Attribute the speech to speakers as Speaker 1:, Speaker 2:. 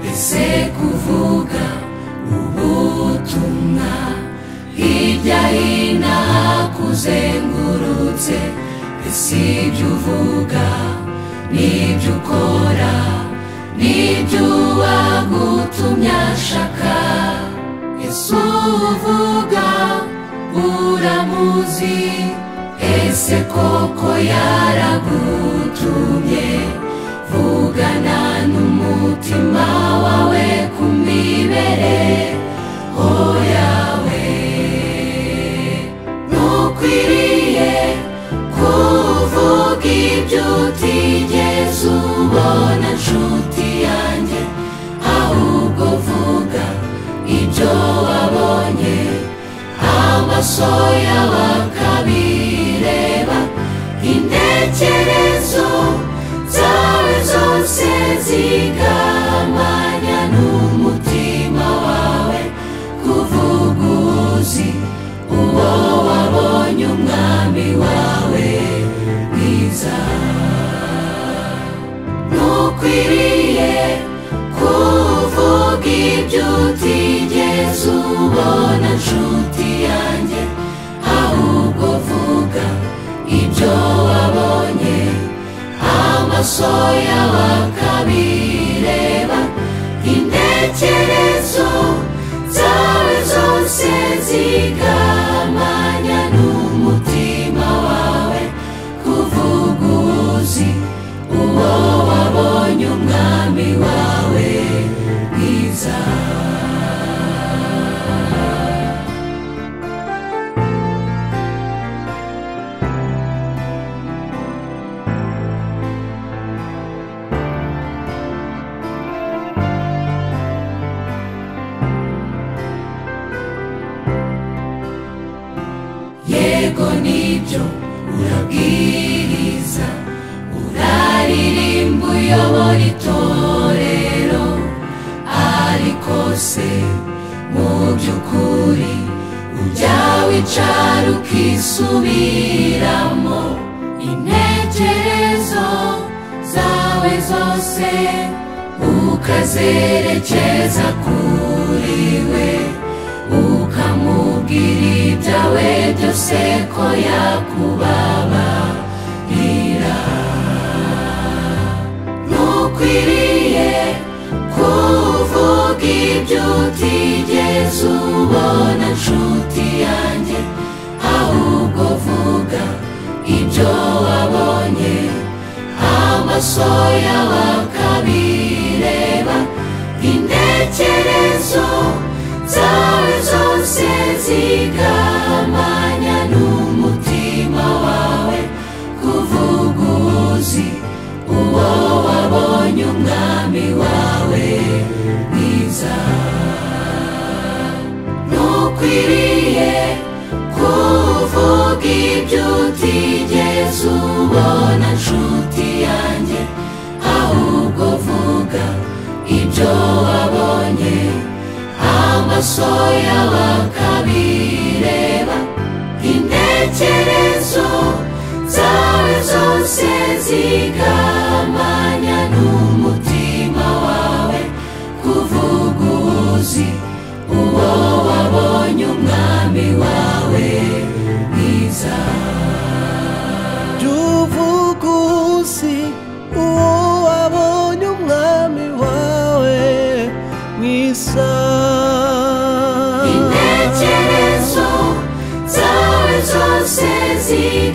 Speaker 1: umaze kuvuga ubutumwa hirya hino hakuzengurutse ese ibyo uvuga n'ibyo ukora n'ibyo uwagutumye ashaka ese uvuga uramuzi ese koko yaragutumye vugana n'umutima wawe kumibere hoyawe ntukwiriye kuvuga ibyo utigeze ubona nshuti yanjye ahubwo vuga ibyo wabonye amaso yawe akabireba intekerezo zawe zose zigamanya n'umutima wawe kuvuga uzi uwo wabonye umwami wawe mwiza ntukwiriye kuvuga ibyo utigeze ubona nshuti yanjye ahubwo vuga ibyo wabonye amaso yawe akabireba intekerezo zawe zose zigamanya n'umutima wawe kuvuga uzi uwo wabonye umwami wawe mwiza yego nibyo urabwiriza uraririmba uyobora itorero ariko se mu by'ukuri ujya wicara ukisubiramo intekerezo zawe zose ukazerekeza kuri we ukamubwira ibyawe byose ko yakubabarira ntukwiriye kuvuga ibyo utigeze ubona nshuti yanjye ahubwo vuga ibyo wabonye amaso yawe akabireba intekerezo zawe zose zigamanya n'umutima wawe kuvuga uzi uwo wabonye umwami wawe mwiza ntukwiriye kuvuga ibyo utigeze ubona nshuti yanjye ahubwo vuga ibyo wabonye amaso yawe akabireba intekerezo zawe zose zigamanya n'umutima wawe kuvuga uzi uwo wabonye umwami wawe mwiza
Speaker 2: by'ubuvuguzi uwo wabonye umwami wawe mwiza
Speaker 1: intekerezo zawe zose zigamanya